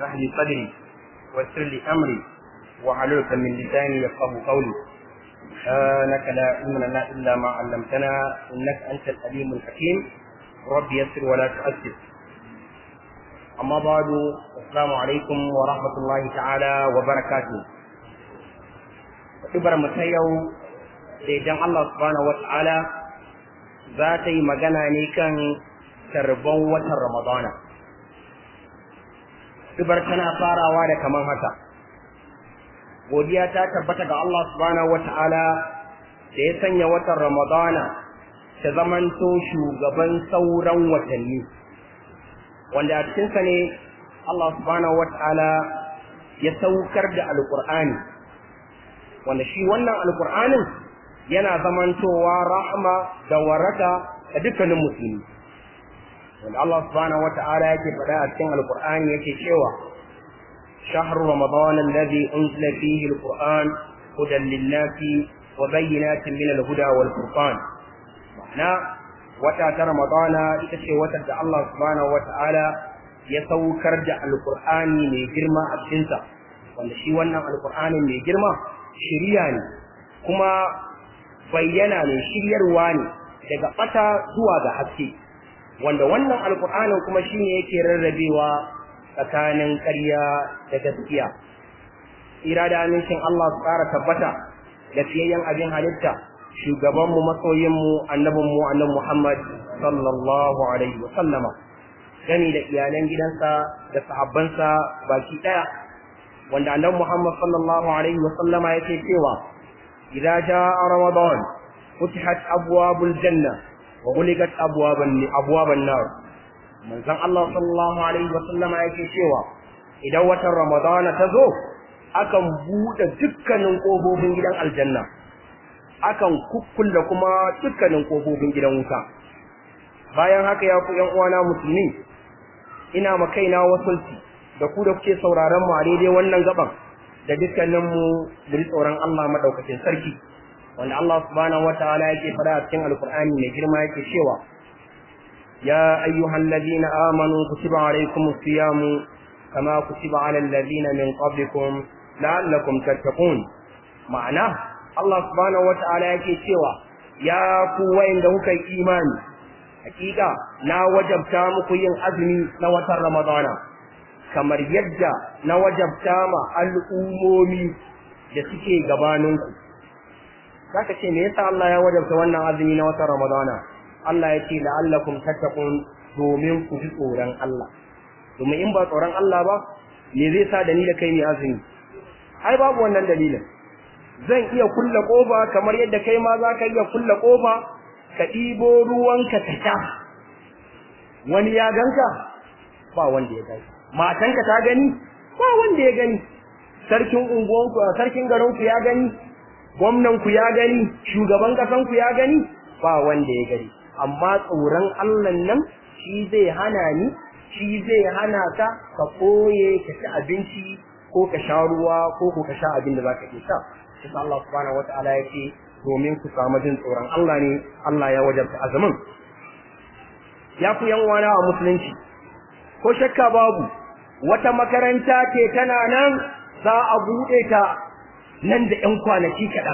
اشرح لي صدري ويسر لي امري واحلل من لساني يفقه قولي سبحانك لا علم لنا الا ما علمتنا انك انت العليم الحكيم رب يسر ولا تؤثر اما بعد السلام عليكم ورحمه الله تعالى وبركاته Ibar mu ta yau da idan Allah subhanahu wa ta'ala za ta yi magana ne kan tarban watan Ramadana. Ibar tana farawa da kaman haka. Godiya ta tabbata ga Allah subhanahu wa ta'ala da ya sanya watan Ramadana ta zamanto shugaban sauran watanni. Wanda a cikinsa ne Allah subhanahu wa ta'ala ya saukar da Alƙur'ani. Wanda shi wannan Alƙur'anin yana zamantowa rahama da waraka ga dukkanin musulmi. wanda Allah subhanahu wata'ala yake faɗa a cikin alkur'ani yake cewa shahru ramadan alladhi unzila fihi alquran hudan lin-nasi wa bayyinatin min al-huda wal furqan ma'ana wata ta ramadana ita ce wata da Allah subhanahu wata'ala ya saukar da alkur'ani mai girma a cikin sa wanda shi wannan alkur'ani mai girma shiriya ne kuma bayyana ne shiryarwa ne daga bata zuwa ga haske wanda wannan alkur'anin kuma shine yake rarrabewa tsakanin ƙarya da gaskiya ira da amincin Allah su ƙara tabbata da fiyayyen abin halitta shugabanmu masoyinmu annabinmu annabi Muhammad sallallahu alaihi wa sallama gani da iyalan gidansa da sahabbansa baki ɗaya wanda annabi Muhammad sallallahu alaihi wa sallama yake cewa idza jaa ramadan futihat abwabul janna وغلقت أبواب أبواب النار من زن الله صلى الله عليه وسلم yake cewa idan watan Ramadana ta zo akan buɗe dukkanin ƙofofin gidan aljanna akan kukkulle kuma dukkanin ƙofofin gidan wuta bayan haka ya ku ƴan uwana musulmi ina ma kaina wasulci da ku da kuke sauraron mu a daidai wannan gaban da dukkanin mu da tsoron Allah madaukakin sarki wanda Allah subhanahu wataala yake fada a cikin alkur'ani mai girma yake cewa ya ayyuhal ladina amanu kutiba alaykumus siyamu kama kutiba alal ladina min qablikum la'allakum tattaqun ma'ana Allah subhanahu wataala yake cewa ya ku wayanda kuka yi imani hakika na wajabta muku yin azumi na watan ramadana kamar yadda na wajabta ma al'umomi da suke gabaninku zaka ce me yasa Allah ya wajabta wannan azumi na watan Ramadana Allah ya ce la'allakum tattaqun domin ku ji tsoron Allah domin in ba tsoron Allah ba me zai sa da ni da kai ne azumi ai babu wannan dalilin zan iya kulle kofa kamar yadda kai ma za ka iya kulle kofa ka ɗibo ruwanka ka sha wani ya ganka ba wanda ya gani matanka ta gani ba wanda ya gani sarkin unguwanku sarkin garinku ya gani gwamnanku ya gani shugaban ƙasanku ya gani ba wanda ya gani amma tsoron Allah nan shi zai hana ni shi zai hana ka ka koye ka ci abinci ko ka sha ruwa ko ko ka sha abin da zaka iya sha sai Allah subhanahu wataala ya ce domin ku samu jin tsoron Allah ne Allah ya wajabta azumin ya ku yan wana a musulunci ko shakka babu wata makaranta ce tana nan za a buɗe ta nan da ‘yan kwanaki kaɗan.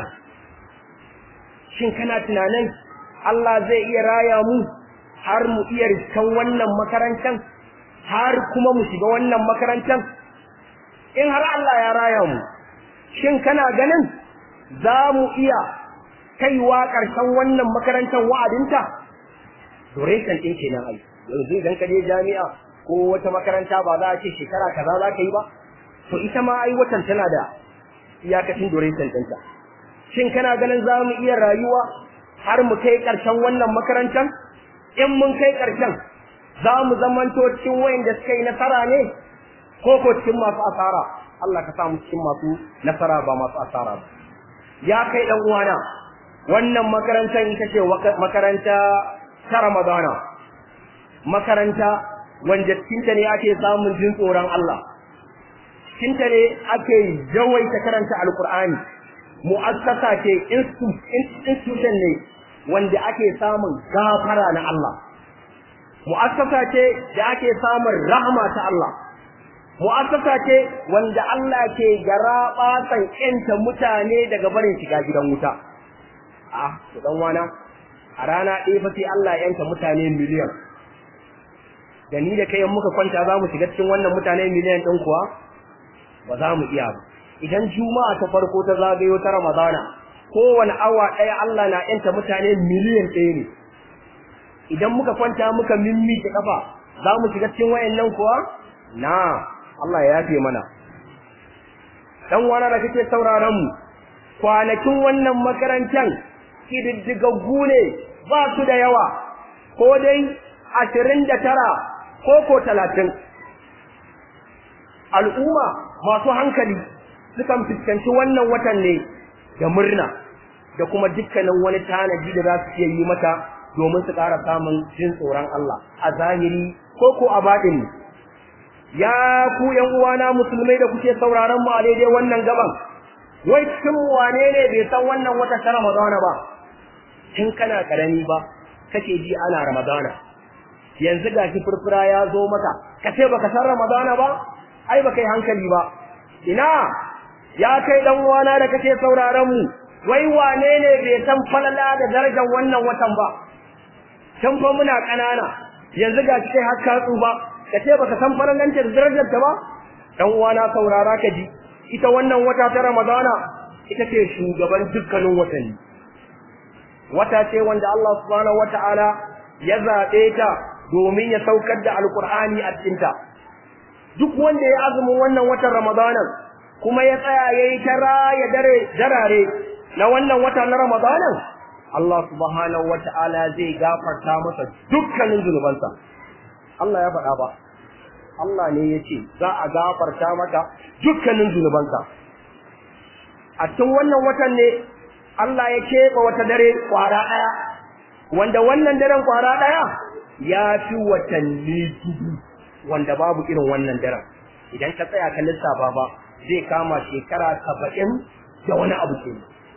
Shin kana tunanin Allah zai iya raya mu har mu iya riskan wannan makarantar, har kuma mu shiga wannan makarantar? In har Allah ya raya mu, shin kana ganin za mu iya kaiwa ƙarshen wannan makarantar wa'adinta? Duration ɗin kenan ai, yanzu idan ka je jami'a ko wata makaranta ba za a ce shekara kaza za ka yi ba, to ita ma ai watan tana da iyakacin duration ɗinta. Shin kana ganin za mu iya rayuwa har mu kai ƙarshen wannan makarantar? In mun kai ƙarshen, za mu zamanto cikin wayanda suka yi nasara ne ko ko cikin masu asara? Allah ka samu cikin masu nasara ba masu asara ba. Ya kai ɗan uwana, wannan makarantar ita ce makaranta ta Ramadana. Makaranta wanda cikinta ne ake samun jin tsoron Allah. cikinta ne ake yawaita karanta alkur'ani mu'assasa ce institution ne wanda ake samun gafara na Allah mu'assasa ce da ake samun rahama ta Allah mu'assasa ce wanda Allah ke garaba san ƴanta mutane daga barin shiga gidan wuta ah to dan wana a rana ɗaya fa sai Allah ya yanta mutane miliyan da ni da kai muka kwanta za mu shiga cikin wannan mutane miliyan ɗin kuwa ba za mu iya ba idan juma'a ta farko ta zagayo ta ramadana kowane awa ɗaya Allah na yanta mutane miliyan ɗaya ne idan muka kwanta muka mimmike kafa za mu shiga cikin wayannan kuwa na Allah ya yafe mana dan wani da kake sauraron mu kwanakin wannan makarantar kididdigaggu ne ba su da yawa ko dai ashirin da tara ko ko talatin al'umma masu hankali sukan fuskanci wannan watan ne da murna da kuma dukkanin wani tanadi da za su iya yi mata domin su ƙara samun jin tsoron Allah a zahiri ko ko a baɗini ya ku ƴan uwana musulmai da kuke sauraron mu a daidai wannan gaban wai cikin wane ne bai san wannan wata ta Ramadana ba tun kana karami ba kake ji ana Ramadana yanzu gashi furfura ya zo maka kace baka san Ramadana ba ai baka yi hankali ba ina ya kai dan uwana da kake sauraron mu wai wane ne bai san falala da darajar wannan watan ba tun fa muna kanana yanzu gashi kai har ka tsufa kace baka san falalan ta da darajar ta ba dan uwana saurara ka ji ita wannan wata ta Ramadana ita ce shugaban dukkanin watanni wata ce wanda Allah subhanahu wataala ya zabe ta domin ya saukar da alqur'ani a cikin ta duk wanda ya azumin wannan watan Ramadana kuma ya tsaya yayi ta raya dare darare na wannan wata na Ramadana Allah subhanahu wataala zai gafarta masa dukkanin zunubansa Allah ya faɗa ba Allah ne ya ce za a gafarta maka dukkanin zunubanka a cikin wannan watan ne Allah ya keɓe wata dare kwara ɗaya wanda wannan daren kwara ɗaya ya fi watanni dubu wanda babu irin wannan daren idan ka tsaya ka lissafa ba zai kama shekara saba'in da wani abu ke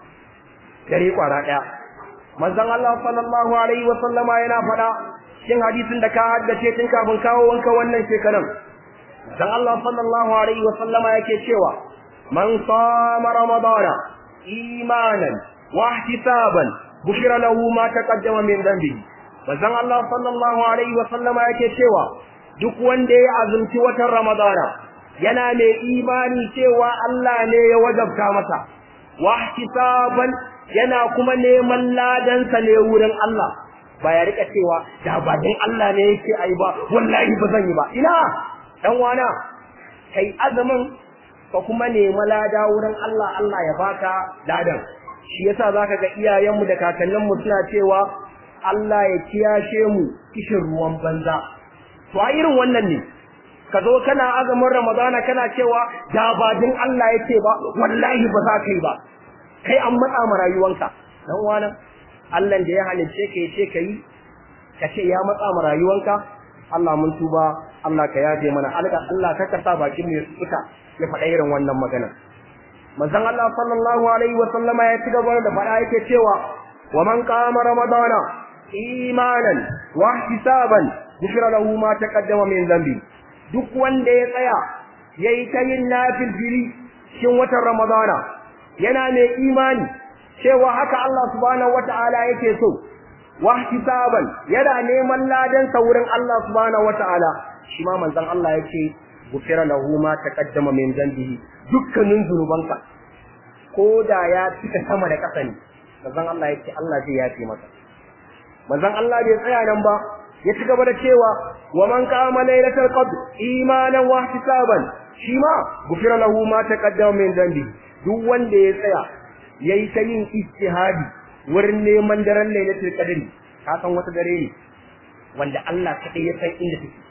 dare kwara ɗaya manzon Allah sallallahu alaihi wa sallama yana faɗa cikin hadisin da ka haddace tun kafin kawo wanka wannan shekaran dan Allah sallallahu alaihi wa sallama yake cewa man sama ramadana imanan wa ihtisaban bushira lahu ma taqaddama min dhanbi dan Allah sallallahu alaihi wa sallama yake cewa duk wanda ya azumci watan ramadana yana mai imani cewa Allah ne ya wajabta masa wa ihtisaban yana kuma neman ladansa ne wurin Allah ba ya rika cewa da ba dan Allah ne yake ai ba wallahi ba zan yi ba ina dan wana kai azumin ka kuma nemi lada wurin Allah Allah ya baka ladan shi yasa zaka ga iyayenmu da kakanninmu suna cewa Allah ya kiyashe mu kishin ruwan banza to a irin wannan ne ka zo kana azumin Ramadana kana cewa da ba dan Allah yake ba wallahi ba za ka yi ba kai an matsa ma rayuwanka dan wana Allah da ya halicce ka yace ka yi ka ce ya matsa ma rayuwanka Allah mun tuba Allah ka yaje mana Allah ka kasa bakin mu ya tsuka ya faɗa irin wannan magana manzon Allah sallallahu alaihi wa sallama ya ci gaba da faɗa yake cewa wa man qama ramadana imanan wa ihtisaban ghufira lahu ma taqaddama min dhanbi duk wanda ya tsaya yayi ta yin nafil fili cikin watan ramadana yana mai imani cewa haka Allah subhanahu wata'ala yake so wa ihtisaban yana neman ladan sa wurin Allah subhanahu wata'ala shi ma manzon Allah yake gufira lahu ma taqaddama min dhanbihi dukkanin zunubanka ko da ya cika sama da ƙasa ne manzon Allah yake Allah zai yafe masa manzon Allah bai tsaya nan ba ya ci gaba da cewa wa man qama lailatul qadr imanan wa ihtisaban shi ma gufira lahu ma taqaddama min dhanbihi duk wanda ya tsaya yayi ta yin ijtihadi wurin neman daren lailatul qadri ka san wata dare ne wanda Allah kadai ya san inda take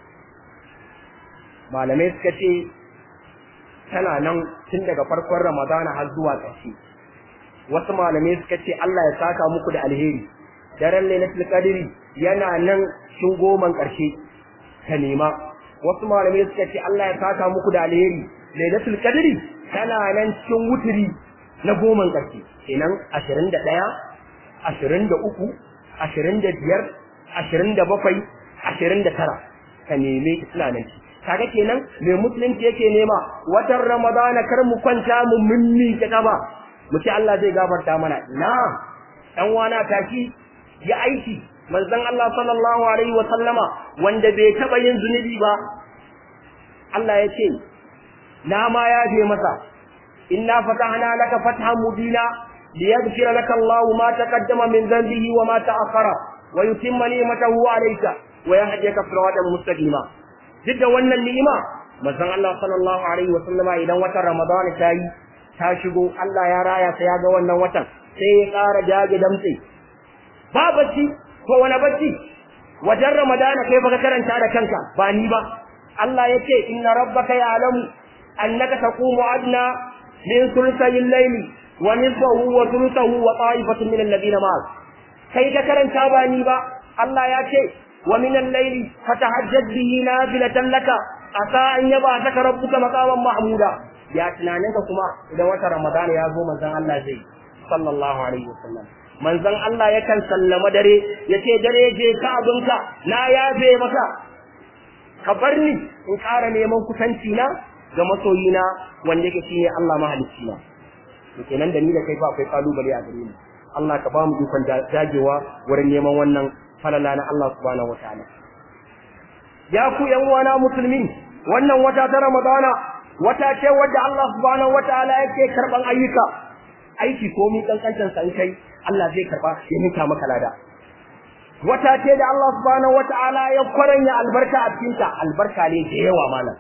malamai suka ce tana nan tun daga farkon Ramadana har zuwa ƙarshe wasu malamai suka ce Allah ya saka muku da alheri daren lailatul qadri yana nan cikin goman ƙarshe ka nema wasu malamai suka ce Allah ya saka muku da alheri lailatul qadri tana nan cikin wuturi na goman ƙarshe kenan ashirin da ɗaya ashirin da uku ashirin da biyar ashirin da bakwai ashirin da tara ka neme suna nan kaga kenan mai musulunci yake nema watan ramadana kar mu kwanta mu mimmi ta kaba mu ce Allah zai gafarta mana na dan wana tashi ya aiki manzon Allah sallallahu alaihi wa sallama wanda bai taba yin zunubi ba Allah ya ce na ma ya je masa inna fatahna laka fathan mubina liyaghfira laka Allah ma taqaddama min dhanbihi wa ma ta'akhkhara wa yutimma ni'matahu alayka wa yahdika siratan mustaqima duk da wannan ni'ima manzon Allah sallallahu alaihi wa sallama idan watan Ramadan ta yi ta shigo Allah ya raya sai ya ga wannan watan sai ya ƙara dage damtse ba bacci ko wani bacci wajen ramadana kai baka karanta da kanka ba ni ba Allah ya ce inna rabbaka ya'lamu annaka taqumu adna min thulthayil layli wa nisfahu wa thuluthahu wa ta'ifatun min alladhina ma'ak kai ka karanta ba ni ba Allah ya ce wa min al-layli fatahajjad bihi nafilatan laka asa an yaba saka rabbuka maqaman mahmuda ya tunaninka kuma idan wata ramadana ya zo manzon Allah zai sallallahu alaihi wasallam manzon Allah yakan sallama dare yace dare je ka abinka na yafe maka ka bar ni in ƙara neman kusanci na ga masoyina wanda yake shine Allah mahalicci na to kenan da ni da kai fa akwai kalubale a gare mu Allah ka ba mu ikon dagewa wurin neman wannan falala na Allah subhanahu wataala ya ku yan uwana musulmi wannan wata ta Ramadana wata ce wadda Allah subhanahu wataala yake karban ayyuka aiki ko mi kankantan san kai Allah zai karba ya nika maka lada wata ce da Allah subhanahu wataala ya kwaranya albarka a cikin ta albarka ne da yawa malam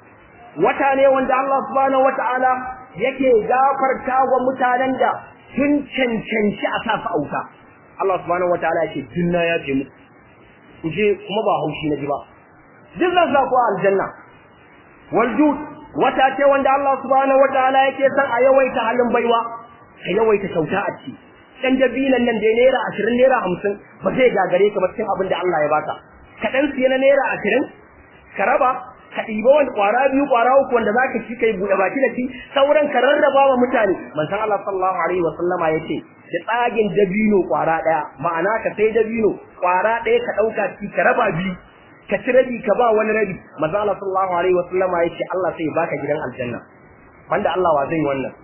wata ne wanda Allah subhanahu wataala yake gafarta wa mutanen da sun cancanci a sa su auta Allah subhanahu wataala yake dinna ya ce mu kuje kuma ba haushi na ji ba duk zan sa ku aljanna wal jud wata ce wanda Allah subhanahu wataala yake san a yawaita halin baiwa ka yawaita kyauta a ciki dan dabilan nan da naira 20 naira 50 ba zai gagare ka ba cikin abin da Allah ya baka ka dan siya na naira 20 ka raba ka ɗiba wani ƙwara biyu ƙwara uku wanda zaka ci kai buɗe baki da shi sauran ka rarraba wa mutane manzon Allah sallallahu alaihi wa sallama yace da tsagin dabino ƙwara ɗaya ma'ana ka sai dabino ƙwara ɗaya ka ɗauka ci ka raba biyu ka ci rabi ka ba wani rabi manzon Allah sallallahu alaihi wa sallama yace Allah sai ya baka gidan aljanna banda Allah wa zai wannan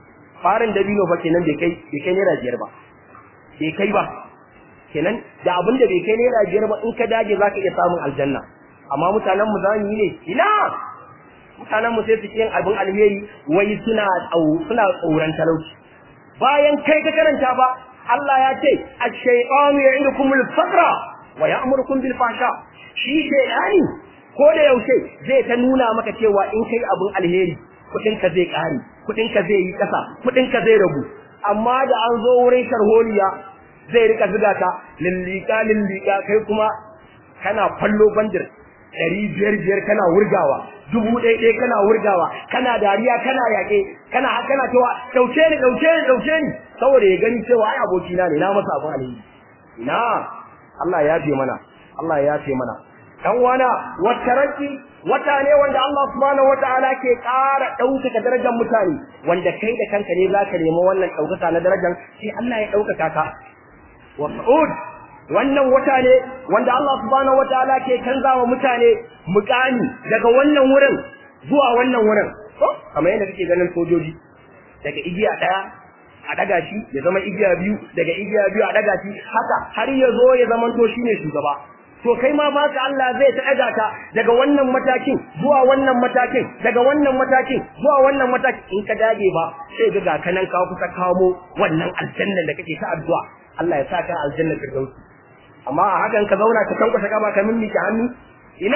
farin dabino fa kenan bai kai bai kai naira biyar ba bai kai ba kenan da abin da bai kai naira biyar ba in ka dage zaka iya samun aljanna amma mutanen mu zamu yi ne ina mutanen mu sai su yin abin alheri wai suna tsau suna tsoron talauci bayan kai ka karanta ba Allah ya ce ash-shaytanu ya'idukumul faqra wa ya'murukum bil fahsha shi shaytani ko da yaushe zai ta nuna maka cewa in kai abin alheri kudin ka zai kare kudin ka zai yi kasa kudin ka zai ragu amma da an zo wurin sharholiya zai rika zuga ka lillika lillika kai kuma kana fallo bandir ɗari biyar biyar kana wurgawa dubu ɗaya ɗaya kana wurgawa kana dariya kana yaƙe kana kana cewa ɗauke ni ɗauke ni ɗauke ni saboda ya gani cewa ai abokina ne na masa abin alheri na Allah ya ce mana Allah ya ce mana dan wana wataraki wata ne wanda Allah subhanahu wataala ke ƙara ɗaukaka darajar mutane wanda kai da kanka ne zaka nemi wannan ɗaukaka na darajar sai Allah ya ɗaukaka ka wa sa'ud wannan wata ne wanda Allah subhanahu wataala ke canza wa mutane mukami daga wannan wurin zuwa wannan wurin ko kamar yadda kake ganin sojoji daga igiya daya a daga shi ya zama igiya biyu daga igiya biyu a daga shi haka har ya zo ya zama to shine shugaba to kai ma ba ka Allah zai ta daga ka daga wannan matakin zuwa wannan matakin daga wannan matakin zuwa wannan matakin in ka dage ba sai ga ga kanan ka kusa kamo wannan aljanna da kake ta addu'a Allah ya saka aljanna firdausi amma a hakan ka zauna ka tankwashe kaba ka mimmi ka hannu ina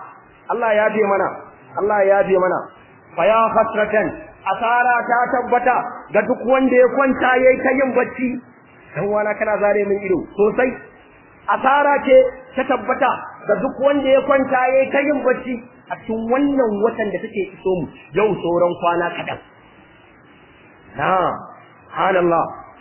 Allah ya bi mana Allah ya bi mana fa ya hasratan asara ta tabbata ga duk wanda ya kwanta yayi ta yin bacci dan wana kana zare min ido sosai asara ce ta tabbata ga duk wanda ya kwanta yayi ta yin bacci a cikin wannan watan da take iso mu yau sauran kwana kadan na subhanallah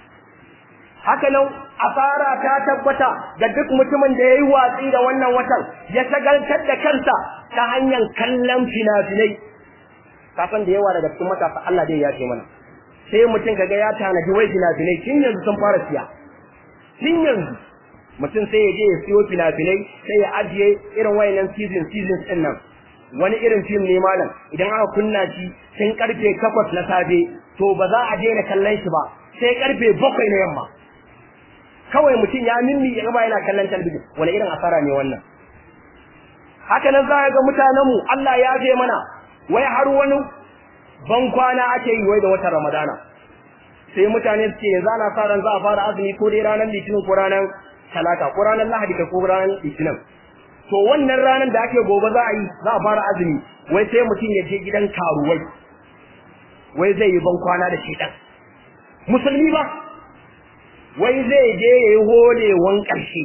haka nan asara ta tabbata ga duk mutumin da yayi watsi da wannan watan ya shagaltar da kansa ta hanyar kallon fina-finai kafin da yawa daga cikin matasa Allah dai ya ce mana sai mutum kaga ya tanaji wai fina-finai tun yanzu sun fara siya tun yanzu mutum sai ya je ya siyo fina-finai sai ya ajiye irin wayannan season seasons din nan wani irin fim ne malam idan aka kunna shi tun karfe takwas na safe to ba za a daina kallon shi ba sai karfe bakwai na yamma kawai mutum ya mimmi ya gaba yana kallon talbijin wani irin asara ne wannan haka nan za ga mutanenmu Allah ya je mana wai har wani ban kwana ake yi wai da watan Ramadana sai mutane su ce yanzu ana sa ran za a fara azumi ko dai ranar litinin ko ranar talata ko ranar lahadi ko ranar litinin to wannan ranar da ake gobe za a yi za a fara azumi wai sai mutum ya je gidan karuwai wai zai yi ban kwana da shedan musulmi ba wai zai je ya yi holewan ƙarshe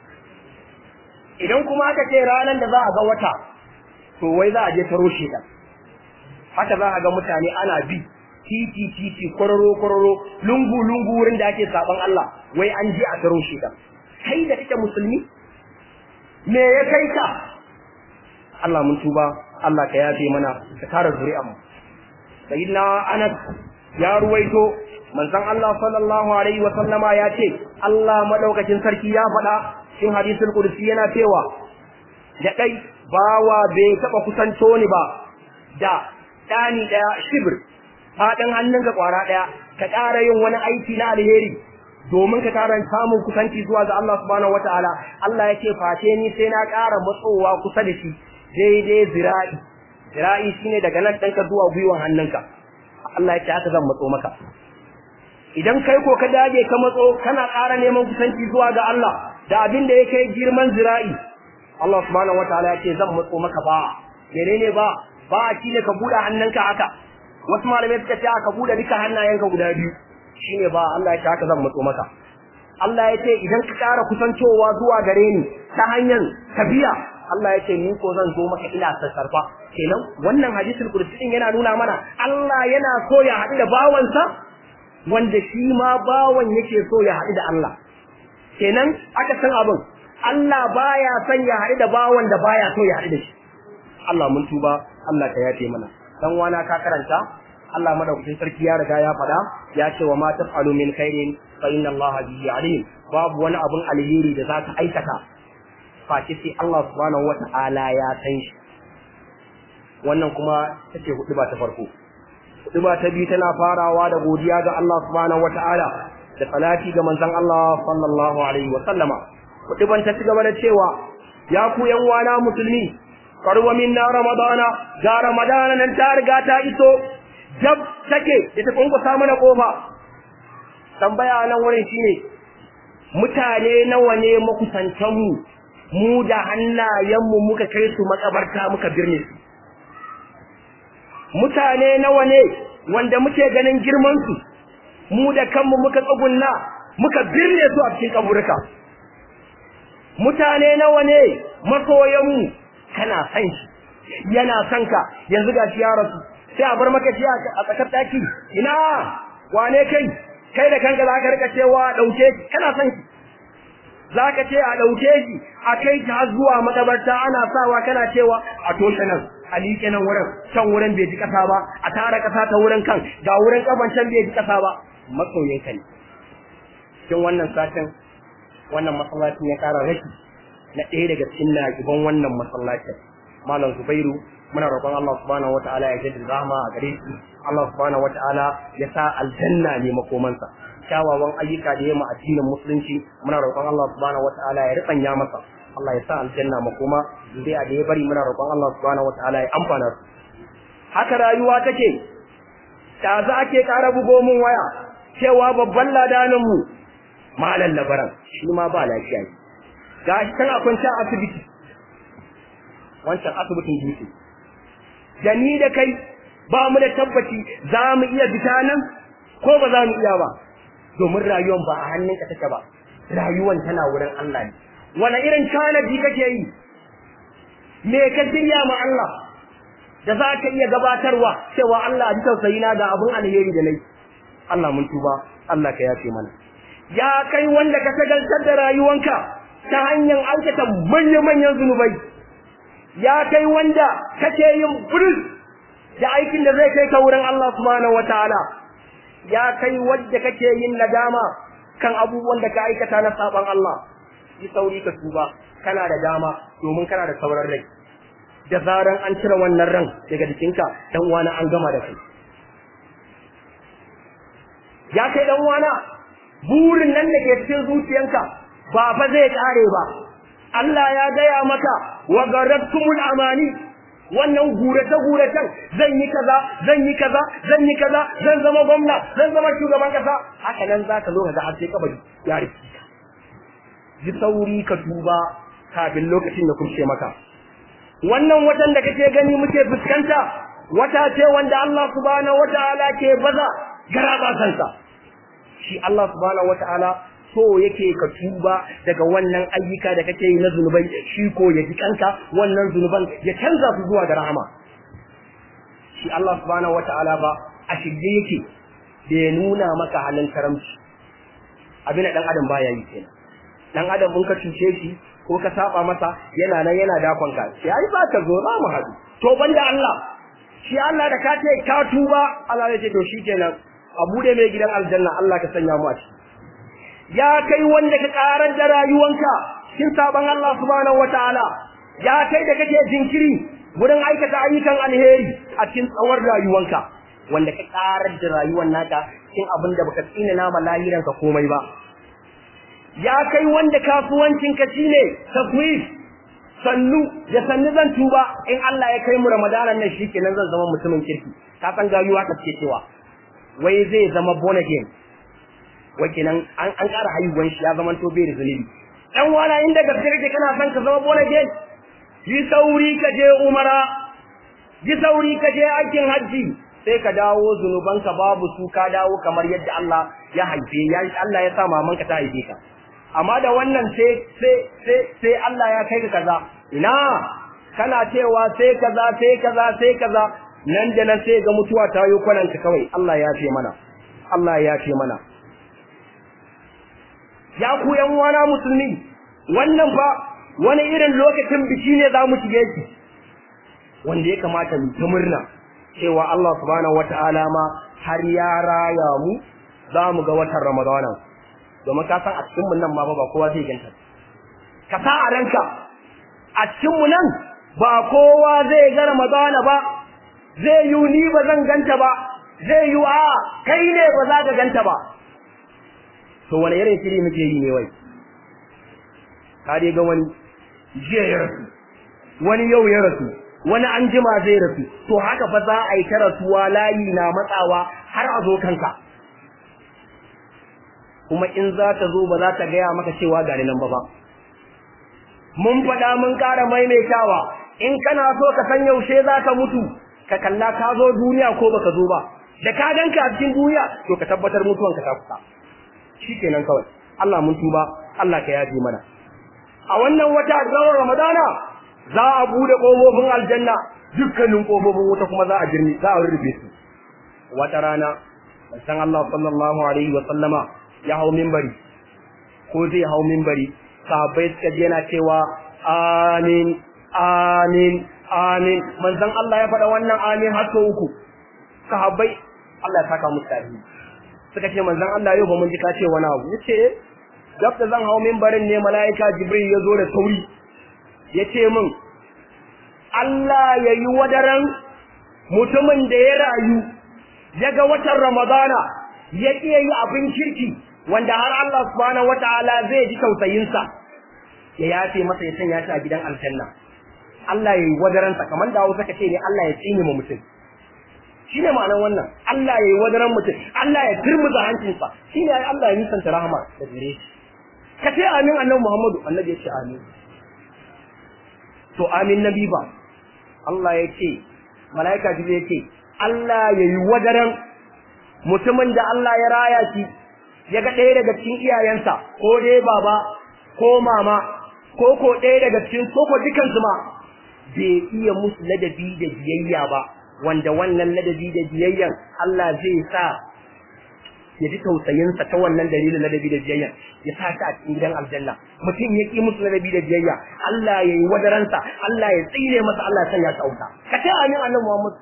idan kuma aka ce ranar da za a ga wata to wai za a je taro shedan haka za a ga mutane ana bi titi titi kwararo kwararo lungu lungu wurin da ake saban Allah wai an je a taro shedan kai da kake musulmi me ya kai ka Allah mun tuba Allah ka yafe mana ka tara zuri'a mu sayyidina Anas ya ruwaito manzon Allah sallallahu alaihi wa sallama ya ce Allah madaukakin sarki ya faɗa cikin hadisul qudsi yana cewa da dai bawa bai taba kusanto ni ba da dani daya shibir fadin hannunka kwara daya ka ƙara yin wani aiki na alheri domin ka ƙara samun kusanci zuwa ga Allah subhanahu wataala Allah yake face ni sai na ƙara matsowa kusa da shi daidai zira'i zira'i shine daga nan ɗanka zuwa gwiwan hannunka Allah yake haka zan matso maka idan kai ko ka dage ka matso kana ƙara neman kusanci zuwa ga Allah da abin da yake girman zira'i Allah subhanahu wataala yake zan matso maka ba menene ba ba shine ka buɗe hannunka haka wasu malamai suka ce ka buɗe duka hannayenka guda biyu shine ba Allah ya ce haka zan matso maka Allah ya ce idan ka ƙara kusantowa zuwa gare ni ta hanyar tabiya Allah ya ce ni ko zan zo maka ina sassarfa kenan wannan hadisul kursi din yana nuna mana Allah yana so ya haɗu da bawansa wanda shi ma bawan yake so ya haɗu da Allah kenan aka san abin Allah baya son ya haɗu da bawan da baya so ya haɗu da shi Allah mun tuba Allah ka yafe mana dan wana ka karanta Allah madaukakin sarki ya riga ya faɗa ya ce wa ma taf'alu min khairin fa inna Allah bihi alim babu wani abun alheri da zaka aikata face sai Allah subhanahu wata'ala ya san shi wannan kuma take hudu ba ta farko hudu ba ta biyu tana farawa da godiya ga Allah subhanahu wata'ala da salati ga manzon Allah sallallahu alaihi wa sallama hudu ban ta ci gaba da cewa ya ku yan wana musulmi karwa minna ramadana ga ramadana nan ta riga ta iso jab take da ta kunkusa mana kofa tambaya nan wurin shine mutane nawa ne makusantan mu mu da hannayen mu muka kai su makabarta muka birne su mutane nawa ne wanda muke ganin girman su mu da kanmu muka tsugunna muka birne su a cikin kaburka mutane nawa ne masoyan mu kana san shi yana son ka yanzu gashi ya rasu sai a bar maka shi a tsakar daki ina wane kai kai da kanka za ka rika cewa dauke shi kana son shi za ka ce a dauke shi a kai shi har zuwa makabarta ana sawa kana cewa a toshe nan a liƙe nan wurin can wurin bai ji ƙasa ba a tara ƙasa ta wurin kan ga wurin ƙafan can bai ji ƙasa ba masoyin ka ne cikin wannan satin wannan masallacin ya ƙara rashi na ɗaya daga cikin naƙiban wannan masallacin malam zubairu muna roƙon Allah subhanahu wataala ya jaddada rahama a gare shi Allah subhanahu wataala ya sa aljanna ne makomansa kyawawan ayyuka da yamma addinin musulunci muna roƙon Allah subhanahu wataala ya ribanya masa Allah ya sa aljanna makoma dai a da ya bari muna roƙon Allah subhanahu wataala ya amfana su haka rayuwa take ta za ake ƙara bugo mun waya cewa babban ladanin mu malam labaran shi ma ba lafiya ne gashi tana kwance a asibiti wancan asibitin dutse da ni da kai ba mu da tabbaci za mu iya fita nan ko ba za mu iya ba domin rayuwan ba a hannunka take ba rayuwan tana wurin Allah ne wani irin tanadi kake yi me ka shirya ma Allah da za ka iya gabatarwa cewa Allah a ji tausayi na ga abun alheri da nayi Allah mun tuba Allah ka yafe mana ya kai wanda ka sagaltar da rayuwanka ta hanyar aikata manya-manyan zunubai ya kai wanda kake yin buris da aikin da zai kai ka wurin Allah subhanahu wataala ya kai wanda kake yin nadama kan abubuwan da ka aikata na saban Allah yi sauri ka tuba kana da dama domin kana da sauran rai da zaran an cire wannan ran daga jikinka dan uwana an gama da kai ya kai dan uwana burin nan da ke cikin zuciyanka ba fa zai kare ba Allah ya gaya maka wa garattumul amani wannan gurace guracen zan yi kaza zan yi kaza zan yi kaza zan zama gwamna zan zama shugaban kasa haka nan zaka zo ka ga har sai kabari ya rufe ka ji sauri ka tuba kafin lokacin da kurce maka wannan watan da kake gani muke fuskanta wata ce wanda Allah subhanahu wataala ke baza garaba kansa shi Allah subhanahu wataala so yake ka tuba daga wannan ayyuka da kake yi na zunubai shi ko ya ji kanka wannan zunuban ya canza su zuwa ga rahama shi Allah subhanahu wataala ba a shirye yake da ya nuna maka halin karamci abin da dan adam baya yi kenan dan adam in ka cuce shi ko ka saba masa yana nan yana dakon ka sai ai ba ka zo za mu haɗu to banda Allah shi Allah da ka ce ka tuba Allah ya ce to shikenan a bude mai gidan aljanna Allah ka sanya mu a ciki ya kai wanda ka karar da rayuwanka cikin saban Allah subhanahu wataala ya kai da kake jinkiri wurin aikata ayyukan alheri a cikin tsawon rayuwanka wanda ka karar da rayuwar naka cikin abin da baka tsina nama lahiranka komai ba ya kai wanda kasuwancinka shine taswif sannu da sannu zan tuba in Allah ya kai mu Ramadanan nan shikenan zan zama mutumin kirki ka san gayuwa ka ce cewa wai zai zama born again wai kenan an an ƙara haihuwan shi ya zama to bai da zunubi dan wala inda gaske kake kana son ka zama born again yi sauri ka je umara yi sauri ka je aikin hajji sai ka dawo zunubanka babu su ka dawo kamar yadda Allah ya haife ya Allah ya sa mamanka ta haife ka amma da wannan sai sai sai sai Allah ya kai ka kaza ina kana cewa sai kaza sai kaza sai kaza nan da nan sai ga mutuwa ta yi kwananka kawai Allah ya ce mana Allah ya ce mana ya ku yan wana musulmi wannan fa wani irin lokacin biki ne za mu shige shi wanda ya kamata mu ta murna cewa Allah subhanahu wata'ala ma har ya raya mu za mu ga watan Ramadana domin ka san a cikin mu nan ma ba kowa zai ganta ka sa a ranka a cikin mu nan ba kowa zai ga Ramadana ba zai yi ni ba zan ganta ba zai yi a kai ne ba za ka ganta ba to wani irin shiri muke yi ne wai ka dai ga wani jiya ya rasu wani yau ya rasu wani an jima zai rasu to haka fa za a yi ta rasuwa layi na matsawa har a zo kanka kuma in za ta zo ba za ta gaya maka cewa gari nan ba ba mun faɗa mun ƙara maimaitawa in kana so ka san yaushe za ka mutu ka kalla ka zo duniya ko baka zo ba da ka ganka a cikin duniya to ka tabbatar mutuwanka ta kusa shikenan kawai Allah mun tuba Allah ka yafe mana a wannan wata rawar Ramadana za a bude kofofin aljanna dukkanin kofofin wuta kuma za a jirni za a rufe su wata rana san Allah sallallahu alaihi wa sallama ya hau minbari ko zai hau minbari sahabbai suka je yana cewa amin amin amin manzon Allah ya faɗa wannan amin har sau uku sahabbai Allah ya saka musu tarihi suka ce manzon Allah yau ba mun ji ka ce wani abu yace gab da zan hau minbarin ne mala'ika Jibril ya zo da sauri yace min Allah ya yi wadaran mutumin da ya rayu ya ga watan Ramadana ya iya yi abin kirki wanda har Allah subhanahu wataala zai ji tausayinsa ya yafe masa ya sanya shi a gidan aljanna Allah ya yi wadaransa kamar da Hausa ka ce ne Allah ya tsine ma mutum shine ma'anar wannan Allah ya yi wadaran mutum Allah ya turmuza hancinsa shine ai Allah ya nisanta rahama da gare shi ka ce amin annabi Muhammadu annabi ya ce amin to amin nabi ba Allah ya ce malaika jibril ya ce Allah ya yi wadaran mutumin da Allah ya raya shi ya ga ɗaya daga cikin iyayensa ko dai baba ko mama ko ko ɗaya daga cikin ko ko dukansu ma bai iya musu ladabi da biyayya ba wanda wannan ladabi da biyayyan Allah zai sa ya ji tausayinsa ta wannan dalilin ladabi da biyayya ya sa ta a cikin gidan aljanna mutum ya ki musu ladabi da biyayya Allah ya yi wadaransa Allah ya tsire masa Allah ya sanya ta auta ka ce amin annabi Muhammad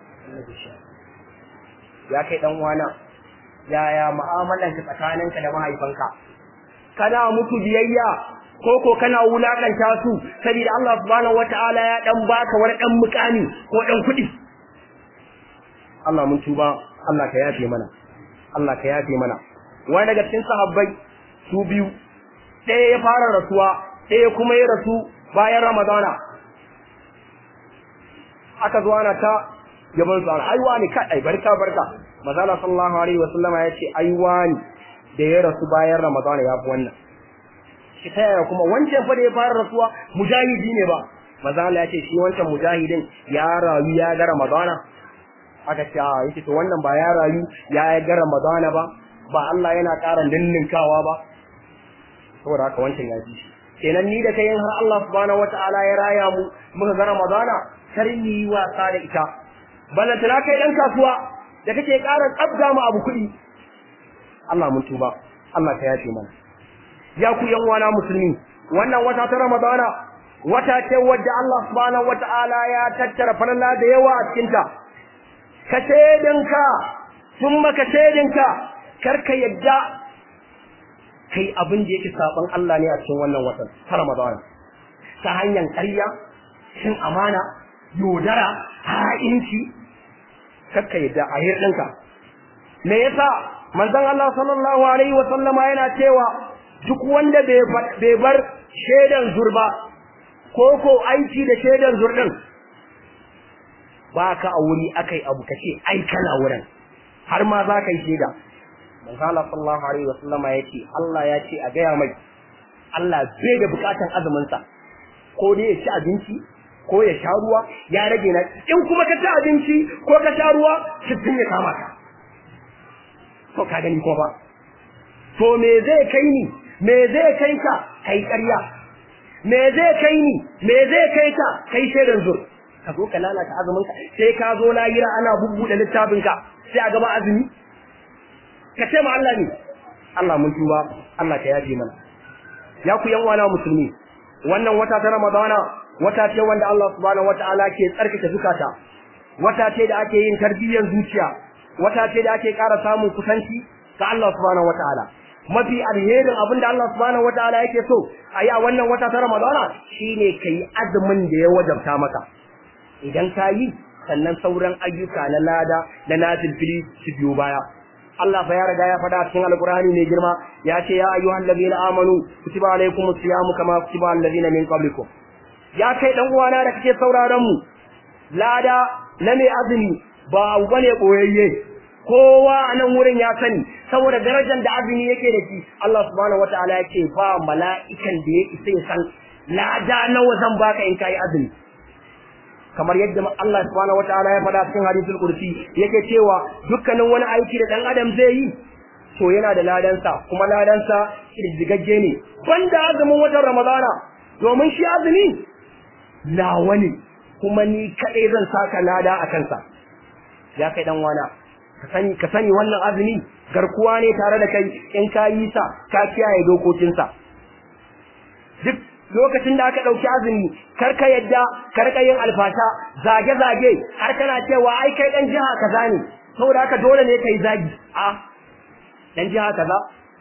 ya kai dan uwana yaya mu'amalan ka tsakaninka da mahaifanka kana mutu biyayya ko ko kana wulakanta su saboda Allah subhanahu wataala ya dan baka wani dan mukami ko dan kuɗi Allah mun tuba Allah ka yafe mana Allah ka yafe mana wani daga cikin sahabbai su biyu ɗaya ya fara rasuwa ɗaya kuma ya rasu bayan Ramadana aka zo ana ta gaban su aiwa ne kai barka barka manzala sallallahu alaihi wasallama ya ce aiwa ne da ya rasu bayan Ramadana ya fi wannan shi ta yaya kuma wancan fa da ya fara rasuwa mujahidi ne ba manzala ya ce shi wancan mujahidin ya rayu ya ga Ramadana aka ce a yake to wannan ba ya rayu ya ga Ramadana ba ba Allah yana ƙara ninninkawa ba saboda haka wancan ya ji shi kenan ni da kai har Allah subhanahu wataala ya raya mu muka ga Ramadana kar ni yi wasa da ita balantana kai dan kasuwa da kake ƙara tsabga mu abu kuɗi Allah mun tuba Allah ka yafe mana ya ku yan wana musulmi wannan wata ta Ramadana wata ce wadda Allah subhanahu wataala ya tattara falala da yawa a cikin ta ka shedinka thumma ka shedinka kar ka yadda kai abin da yake saban Allah ne a cikin wannan watan ta Ramadana ta hanyar ƙarya shin amana yodara ha'inci kakka yadda a hirɗinka me yasa manzon Allah sallallahu alaihi wa sallama yana cewa duk wanda bai bar shaidan zurba ko ko aiki da shaidan zurdin ba ka a wuri akai abu kace ai kana wurin har ma za ka yi shaida manzon Allah sallallahu alaihi wa sallama yace Allah ya ce a gaya mai Allah bai da bukatan azumin sa ko dai ya ci abinci ko ya sha ruwa ya rage na in kuma ka ci abinci ko ka sha ruwa sittin ya kama ka to ka gani ko ba to me zai kai ni me zai kai ka kai ƙarya me zai kai ni me zai kai ka kai shaidan zur ka zo ka lalata azumin ka sai ka zo layira ana bubbuɗe littafin ka sai a gaba azumi ka ce ma Allah ne Allah mun tuba Allah ka yafe mana ya ku yan wana musulmi wannan wata ta Ramadana wata ce wanda Allah subhanahu wataala ke tsarkake zukata wata ce da ake yin tarbiyyar zuciya wata ce da ake ƙara samun kusanci ga Allah subhanahu wataala mafi alherin abinda Allah subhanahu wataala yake so a yi a wannan wata ta Ramadana shine kai azumin da ya wajabta maka idan ka yi sannan sauran ayyuka na lada da nafilfili su biyo baya Allah fa ya riga ya faɗa cikin Alƙur'ani mai girma ya ce ya ayyuhal ladina amanu kutiba alaykumus siyamu kama kutiba alal ladina min qablikum ya kai dan uwana da kake sauraron mu lada na mai azumi ba abu bane boyayye kowa a nan wurin ya sani saboda darajar da azumi yake da shi Allah subhanahu wataala ya ce ba mala'ikan da ya isa ya san lada nawa zan baka in kai azumi kamar yadda Allah subhanahu wataala ya faɗa cikin hadisul kursi yake cewa dukkanin wani aiki da dan adam zai yi to yana da ladansa kuma ladansa kirjigagge ne banda azumin watan ramadana domin shi azumi nawa ne kuma ni kaɗai zan saka lada a kansa ya kai dan wana ka sani ka sani wannan azumi garkuwa ne tare da kai in ka yi sa ka kiyaye dokokinsa duk lokacin da aka ɗauki azumi kar ka yadda ka rika yin alfasha zage zage har kana cewa ai kai dan jiha kaza ne saboda haka dole ne kai zagi a dan jiha kaza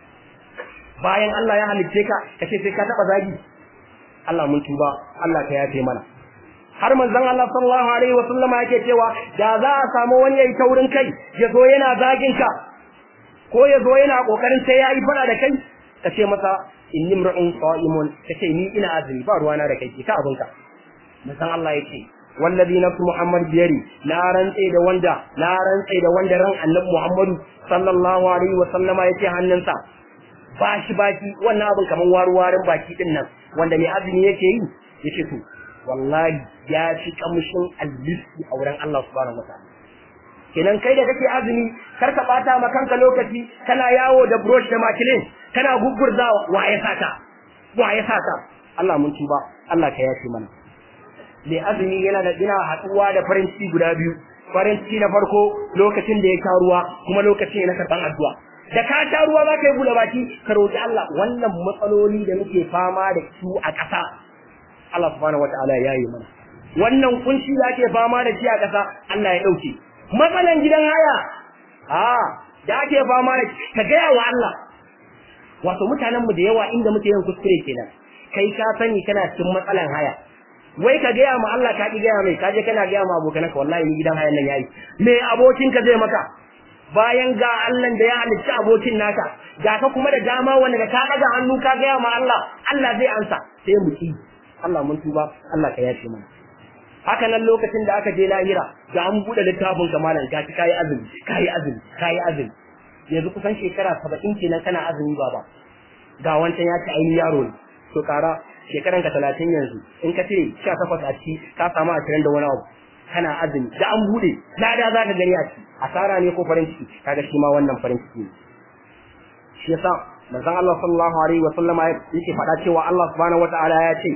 bayan Allah ya halicce ka kace sai ka taba zagi Allah mun tuba Allah ka yafe mana har manzon Allah sallallahu alaihi wa sallama yake cewa da za a samu wani yayi taurin kai ya zo yana zagin ka ko ya zo yana kokarin sai yayi fada da kai ka ce masa inni mra'un sa'imun kace ni ina azumi ba ruwana da kai ka abinka manzon Allah yake wallazi nafsu muhammad biyari na rantse da wanda na rantse da wanda ran annabi muhammadu sallallahu alaihi wa sallama yake hannunsa bashi baki wannan abin kaman waruwarin baki din nan wanda mai azumi yake yi yace to wallahi ya fi kamshin alliski a wurin Allah subhanahu wataala kenan kai da kake azumi kar ka bata ma kanka lokaci kana yawo da brush da makilin kana gugurzawa wa ya saka wa ya saka Allah mun tuba Allah ka yafe mana mai azumi yana da ina haɗuwa da farin ciki guda biyu farin ciki na farko lokacin da ya sha ruwa kuma lokacin na karɓan addu'a da ka sha ruwa za ka yi buɗe baki ka roƙi Allah wannan matsaloli da muke fama da su a ƙasa Allah subhanahu wataala ya yi mana wannan kunci da ake fama da shi a ƙasa Allah ya ɗauke matsalan gidan haya a da ake fama da ka gaya wa Allah wato mutanen mu da yawa inda muke yin kuskure kenan kai ka sani kana cikin matsalan haya wai ka gaya ma Allah ka ki gaya mai ka je kana gaya ma abokanka wallahi ni gidan hayan nan yayi me abokin ka zai maka bayan ga Allah da ya halicci abokin naka ga ka kuma da dama wanda ka daga hannu ka gaya ma Allah Allah zai ansa sai mu ki Allah mun tuba Allah ka yafe mana haka nan lokacin da aka je lahira ga an bude littafin ka malam ga kai azumi kai azumi kai azumi yanzu kusan shekara 70 kenan kana azumi baba ga wancan ya ci ainihin yaro ne to kara shekaran ka 30 yanzu in ka ce 18 a ci ka samu 20 da wani abu kana azumi da an bude lada za ka gani a ci asara ne ko farin ciki kaga shi ma wannan farin ciki ne shi yasa manzon Allah sallallahu alaihi wa sallama yake faɗa cewa Allah subhanahu wataala ya ce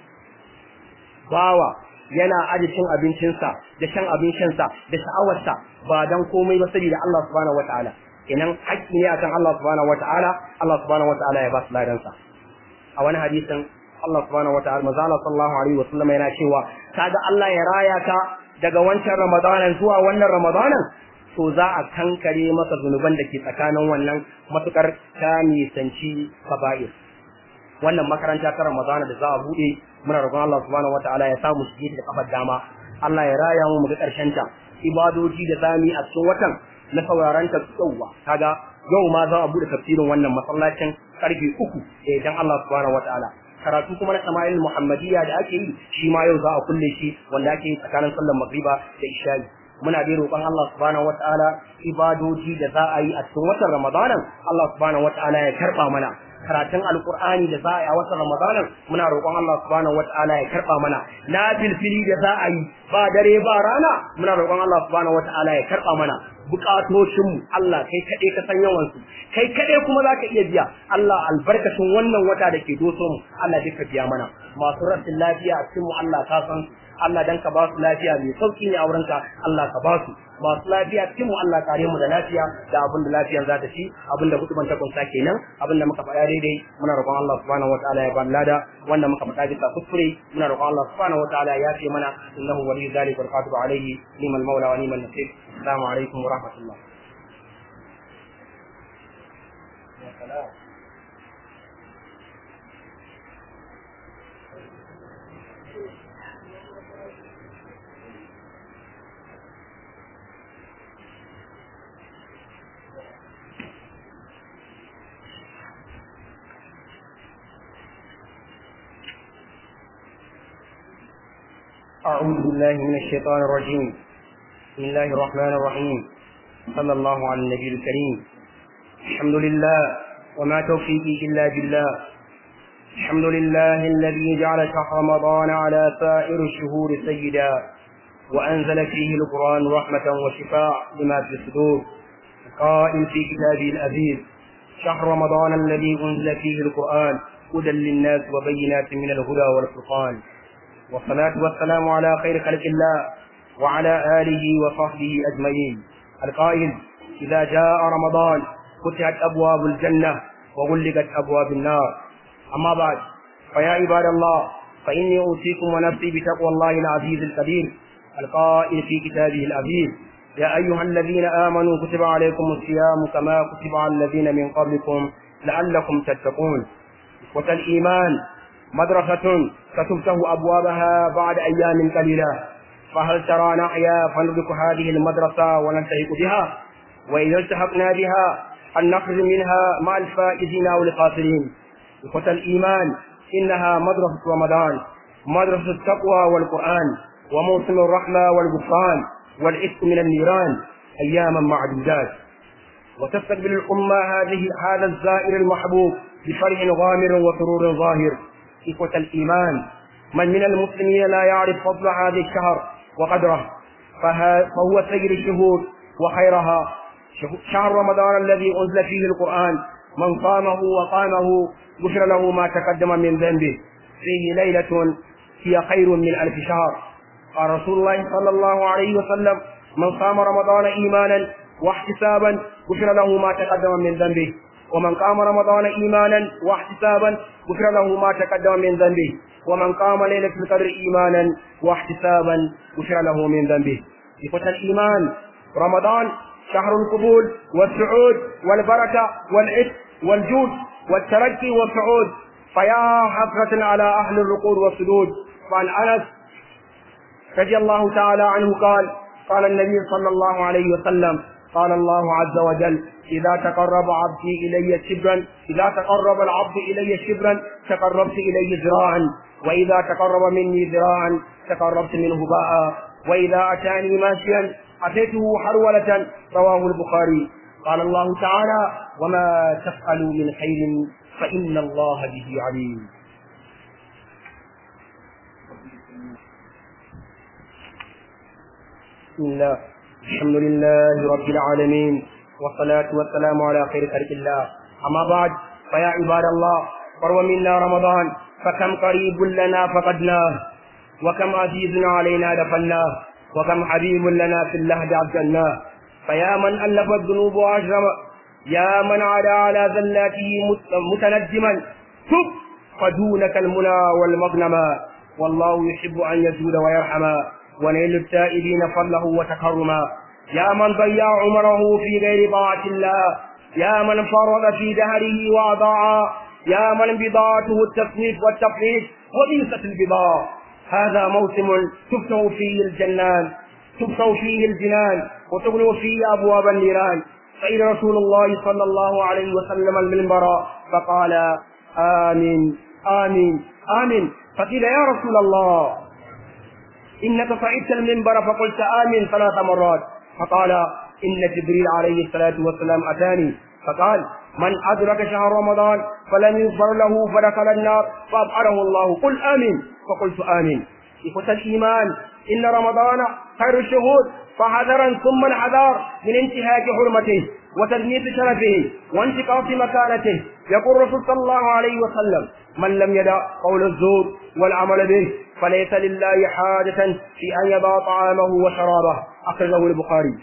bawa yana aje cin abincinsa da shan abin shansa da sha'awarsa ba dan komai ba saboda Allah subhanahu wataala kenan haƙƙi ne akan Allah subhanahu wataala Allah subhanahu wataala ya ba su ladansa a wani hadisin Allah subhanahu wataala manzo Allah sallallahu alaihi wa sallam yana cewa kaga Allah ya raya ka daga wancan Ramadanan zuwa wannan Ramadanan to za a kankare maka zunuban da ke tsakanin wannan matukar ka nisanci kaba'ir wannan makaranta ta Ramadana da za a bude muna roƙon Allah subhanahu wataala ya samu shige da kafar dama Allah ya raya mu ga karshen ta ibadoji da zami a cikin watan na sauraron ta tsawa kaga yau ma za a bude tafsirin wannan masallacin karfe uku idan Allah subhanahu wataala karatu kuma na Sama'il Muhammadiyya da ake yi shi ma yau za a kulle shi wanda ake yi tsakanin sallar magriba da isha'i muna dai roƙon Allah subhanahu wataala ibadoji da za a yi a cikin watan Ramadanan Allah subhanahu wataala ya karba mana karatun alkur'ani da za a yi a watan ramadanan muna roƙon Allah subhanahu wata'ala ya karɓa mana na filfili da za a yi ba dare ba rana muna roƙon Allah subhanahu wata'ala ya karɓa mana bukatocinmu Allah kai kaɗai ka san yawansu kai kaɗai kuma za ka iya biya Allah albarkacin wannan wata da ke doso mu Allah duka biya mana masu rashin lafiya a cikin mu Allah ka san su Allah dan ka ba su lafiya mai sauki ne a wurinka Allah ka ba su masu lafiya cikin mu Allah kare mu da lafiya da abin da lafiyan za ta ci abin da hutuban ta kunsa kenan abin da muka faɗa daidai muna roƙon Allah subhanahu wataala ya ba lada wanda muka faɗa bisa kuskure muna roƙon Allah subhanahu wataala ya fi mana innahu waliyyu dhalika wal qadiru alayhi liman mawla wa liman nasir assalamu alaikum wa rahmatullah أعوذ بالله من الشيطان الرجيم بسم الله الرحمن الرحيم صلى الله على النبي الكريم الحمد لله وما توفيقي إلا بالله الحمد لله الذي جعل شهر رمضان على سائر الشهور سيدا وأنزل فيه القرآن رحمة وشفاء لما في الصدور قائل في كتابه الأزيز شهر رمضان الذي أنزل فيه القرآن هدى للناس وبينات من الهدى والفرقان والصلاة والسلام على خير خلق الله وعلى آله وصحبه أجمعين القائل إذا جاء رمضان فتحت أبواب الجنة وغلقت أبواب النار أما بعد فيا عباد الله فإني أوصيكم ونفسي بتقوى الله العزيز الكبير القائل في كتابه العزيز يا أيها الذين آمنوا كتب عليكم الصيام كما كتب على الذين من قبلكم لعلكم تتقون إخوة الإيمان مدرسة ستفتح أبوابها بعد أيام قليلة فهل ترى نحيا فندرك هذه المدرسة ونلتحق بها وإذا التحقنا بها أن نخرج منها مع الفائزين أو الخاسرين إخوة الإيمان إنها مدرسة رمضان مدرسة التقوى والقرآن وموسم الرحمة والغفران والعتق من النيران أياما معدودات وتستقبل الأمة هذه هذا الزائر المحبوب بفرح غامر وسرور ظاهر إخوة الإيمان من من المسلمين لا يعرف فضل هذا الشهر وقدره فهو سيد الشهور وخيرها شهر رمضان الذي أنزل فيه القرآن من صامه وقامه غفر له ما تقدم من ذنبه فيه ليلة هي خير من ألف شهر قال رسول الله صلى الله عليه وسلم من صام رمضان إيمانا واحتسابا غفر له ما تقدم من ذنبه ومن قام رمضان إيمانا واحتسابا غفر له ما تقدم من ذنبه ومن قام ليلة القدر إيمانا واحتسابا غفر له من ذنبه إخوة الإيمان رمضان شهر القبول والسعود والبركة والعتق والجود والترقي والصعود فيا حسرة على أهل الركوع والسجود وعن أنس رضي الله تعالى عنه قال قال النبي صلى الله عليه وسلم قال الله عز وجل إذا تقرب عبدي إلي شبرا إذا تقرب العبد إلي شبرا تقربت إليه ذراعا وإذا تقرب مني ذراعا تقربت منه باء وإذا أتاني ماشيا أتيته حرولة رواه البخاري قال الله تعالى وما تفعلوا من خير فإن الله به عليم بسم الله الحمد لله رب العالمين والصلاة والسلام على خير خلق الله أما بعد فيا عباد الله قرب منا رمضان فكم قريب لنا فقدناه وكم عزيز علينا دفناه وكم حبيب لنا في اللهد عبدناه فيا من ألف الذنوب وأجرم يا من عدا على ذلاته متندما تب فدونك المنى والمغنما والله يحب أن يزول ويرحما ونيل التائبين فضله وتكرما يا من ضيع عمره في غير طاعة الله يا من فرض في دهره وأضاع يا من بضاعته التصنيف والتفريط وبئست البضاعة هذا موسم تفتح فيه الجنان تفتح فيه الجنان وتغلق فيه أبواب النيران فإن رسول الله صلى الله عليه وسلم المنبر فقال آمين آمين آمين فقيل يا رسول الله إنك صعدت المنبر فقلت آمين ثلاث مرات فقال إن جبريل عليه الصلاة والسلام أتاني فقال من أدرك شهر رمضان فلم يغفر له فدخل النار فأبعده الله قل آمين فقلت آمين إخوة الإيمان إن رمضان خير الشهور فحذرا ثم الحذار من انتهاك حرمته وتدنيس شرفه وانتقاص مكانته يقول الرسول صلى الله عليه وسلم من لم يدع قول الزور والعمل به فليس لله حاجة في أن يضع طعامه وشرابه أخرجه البخاري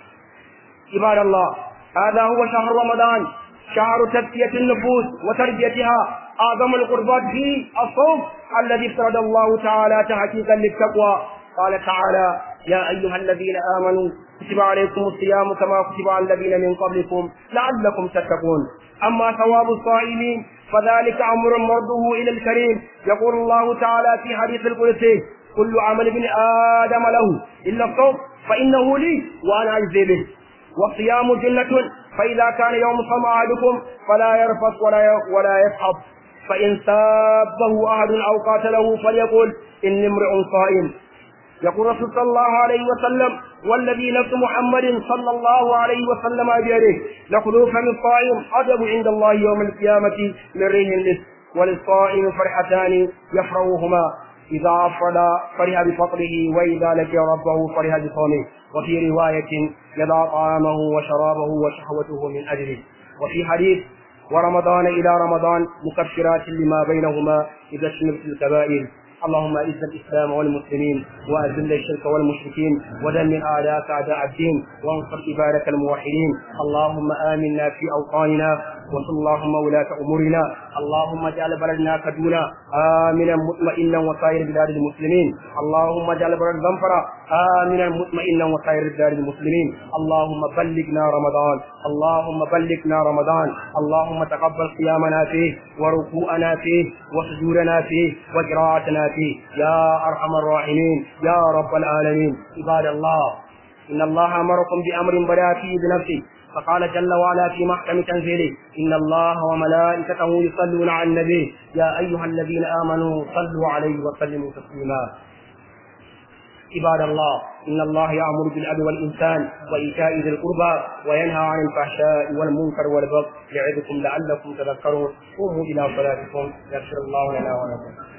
عباد الله هذا هو شهر رمضان شهر تزكية النفوس وتربيتها أعظم القربات فيه الصوم الذي افترض الله تعالى تحقيقا للتقوى قال تعالى يا أيها الذين آمنوا كتب عليكم الصيام كما كتب على الذين من قبلكم لعلكم تتقون أما ثواب الصائمين فذلك أمر مرده إلى الكريم يقول الله تعالى في حديث القدسي كل عمل ابن آدم له إلا الصوم فإنه لي وأنا أجزي به والصيام جنة فإذا كان يوم صوم أحدكم فلا يرفث ولا ولا يسحب فإن سابه أحد أو قاتله فليقل إني امرئ صائم يقول الرسول صلى الله عليه وسلم والذي نفس محمد صلى الله عليه وسلم بيده لخلوف من الصائم أدب عند الله يوم القيامة من ريح المسك وللصائم فرحتان يفرحهما إذا أفرد فرح بفطره وإذا لقي ربه فرح بصومه وفي رواية يضع طعامه وشرابه وشهوته من أجله وفي حديث ورمضان إلى رمضان مكفرات لما بينهما إذا اجتنبت الكبائر اللهم اعز الاسلام والمسلمين واذل الشرك والمشركين ودمر اعداءك اعداء الدين وانصر عبادك الموحدين اللهم امنا في اوطاننا وصل اللهم ولاة امورنا اللهم اجعل بلدنا كدونا امنا مطمئنا وسائر بلاد المسلمين اللهم اجعل بلد زنفرة امنا مطمئنا وسائر بلاد المسلمين اللهم بلغنا رمضان اللهم بلغنا رمضان اللهم تقبل قيامنا فيه وركوعنا فيه وسجودنا فيه وقراءتنا فيه يا ارحم الراحمين يا رب العالمين عباد الله ان الله امركم بامر بدا فيه بنفسه فقال جل وعلا في محكم تنزيله ان الله وملائكته يصلون على النبي يا ايها الذين امنوا صلوا عليه وسلموا تسليما عباد الله إن الله يأمر بالعدل والإنسان وإيتاء ذي القربى وينهى عن الفحشاء والمنكر والبغي يعظكم لعلكم تذكرون قوموا إلى صلاتكم يغفر الله لنا ولكم